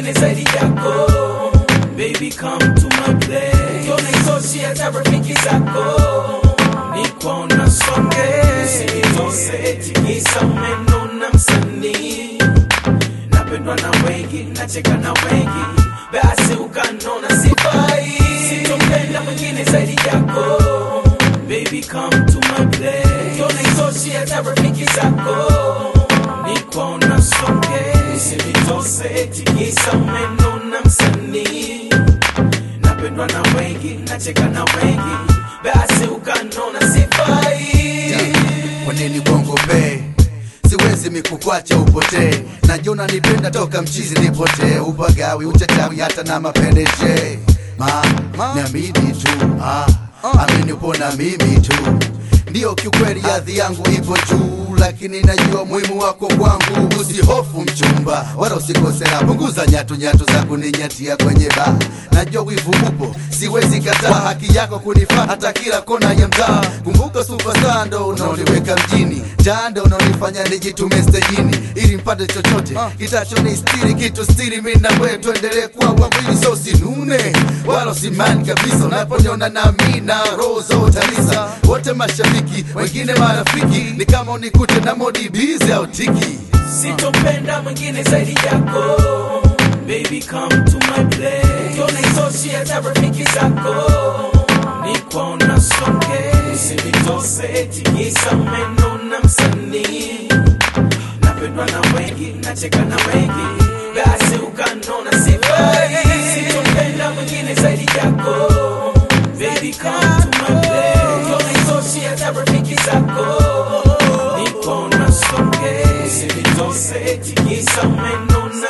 mwingine zaidi yako baby come to my place ukiona itoshi hata rafiki zako niko na songe usinitose tikisa umeno na msanii napendwa na wengi nacheka na wengi basi ukanona sifai sitopenda mwingine zaidi yako baby come to my place ukiona itoshi hata rafiki zako niko na songe usinitose tikisa umeno na msanii napendwa na wengi nacheka na wengi basi ukanona sifai kwa nini bongo be siwezi mikukwacha upotee najiona nipenda toka mchizi nipotee upagawi uchachawi hata na mapendeje ma, niamini tu ah, amini upo na mimi tu ndiyo kiukweli hadhi yangu ipo juu lakini najua muhimu wako kwangu usihofu mchumba wala usikosea punguza nyatu nyatu za kuninyatia kwenye baa najua wivu upo siwezi kataa haki yako kunifaa hata kila kona ya mtaa kumbuka superstar ndo unaoniweka mjini jando unaonifanya nijitume stejini ili mpate chochote kitachonistiri kitu stiri mi na wewe tuendelee kuwa wawili so sinune wala usimani kabisa unaponiona nami na roho zote kabisa wote mashabiki wengine marafiki ni kama unikute na modi bizi au tiki sitopenda mwingine zaidi yako baby come to my place ukiona itoshi hata rafiki zako niko na songe usinitose tikisa umeno na msanii napendwa na wengi nacheka na wengi basi ukanona sifai sitopenda mwingine zaidi yako baby come to my place ukiona itoshi hata rafiki zako niko na songe usinitose tikisa umeno na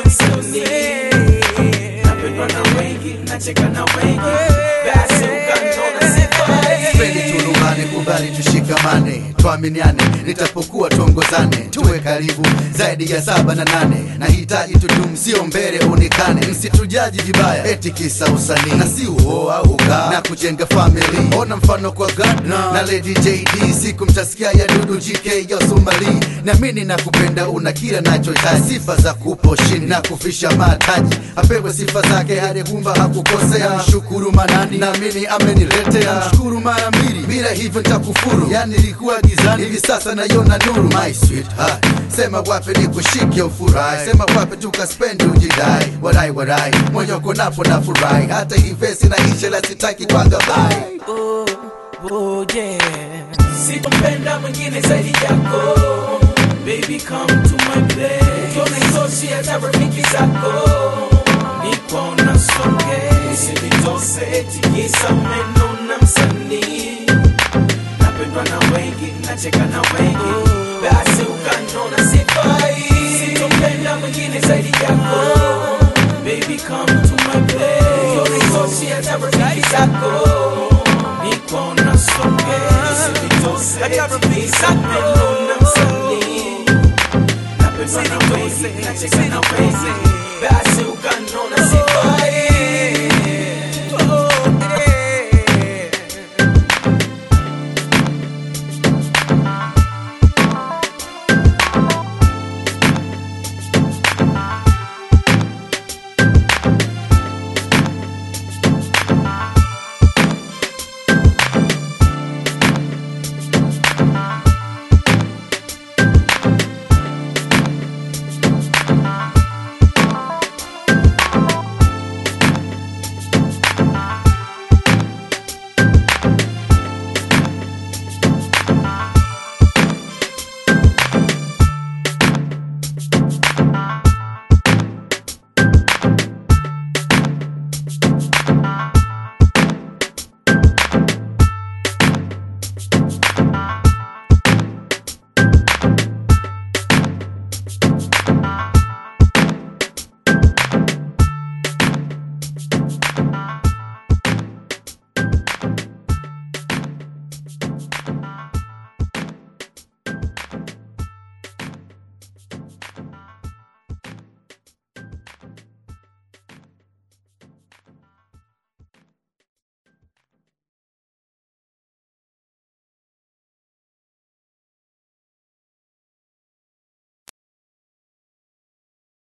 msanii napendwa na wengi nacheka na wengi basi ukanona sifai Sipendi tulumbane, kubali tushikamane, tuaminiane, nitapokuwa tuongozane, tuwe karibu zaidi ya saba na nane. Nahitaji tudumu, sio mbele unikane, msitujaji vibaya eti kisa usanii na si uoa uga na kujenga family. Ona mfano kwa Gardner na Lady JD, siku mtasikia ya Dudu GK ya Somali. Naamini na kupenda, una kila nachohitaji, sifa za kupo chini na kufisha mataji, apewe sifa zake hadi kumba hakukosea. Mshukuru manani, naamini ameniletea, mshukuru mara mbili, bila hivyo nitakufuru. Yani nilikuwa gizani, hivi sasa naiona nuru. My sweetheart, sema wape nikushike ufurahi, sema wape tukaspendi ujidai, warai warai, moyo uko napo na furahi, hata hii vesi na ishe la sitaki kwanga bye. oh, oh, yeah. sitopenda mwingine zaidi yako baby come to my place ukiona itoshi hata rafiki zako niko na songe usinitose tikisa umeno na msanii napendwa na wengi nacheka na wengi basi ukanona sifai sitopenda mwingine zaidi yako baby come to my place ukiona itoshi hata rafiki zako niko na songe usinitose tikisa umeno na msanii napendwa na wengi nacheka na wengi basi